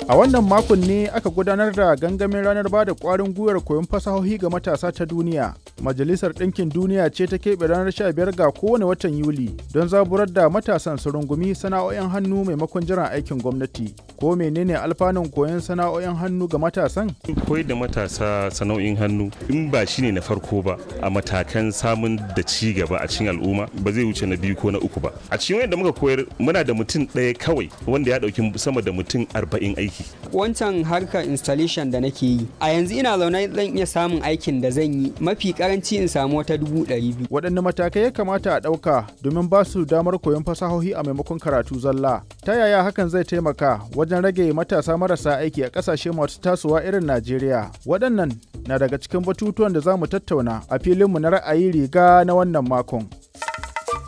A wannan makon ne aka gudanar da gangamin ranar ba da ƙwarin gwiwar koyon fasahohi ga matasa ta duniya. Majalisar Ɗinkin Duniya ce ta keɓe ranar 15 ga kowane watan Yuli don zaburar da matasan su rungumi sana'o'in hannu maimakon jiran aikin gwamnati. Ko menene alfanun koyon sana'o'in hannu ga matasan? Koyar da matasa sana'o'in hannu in ba shi ne na farko ba a matakan samun da ci gaba a cikin al'umma ba zai wuce na biyu ko na uku ba. A cikin wanda muka koyar muna da mutum ɗaya kawai wanda ya ɗauki sama da mutum arba'in aiki. Wancan harkar installation da nake yi a yanzu ina zaune zan iya samun aikin da zan yi mafi karanci in samu wata dubu ɗari biyu. Waɗanne matakai ya kamata a ɗauka domin ba su damar koyon fasahohi a maimakon karatu zalla? Ta yaya hakan zai taimaka wajen rage matasa marasa aiki a ƙasashe masu tasowa irin Najeriya? Waɗannan na daga cikin batutuwan da za mu tattauna a filinmu na ra'ayi riga na wannan makon.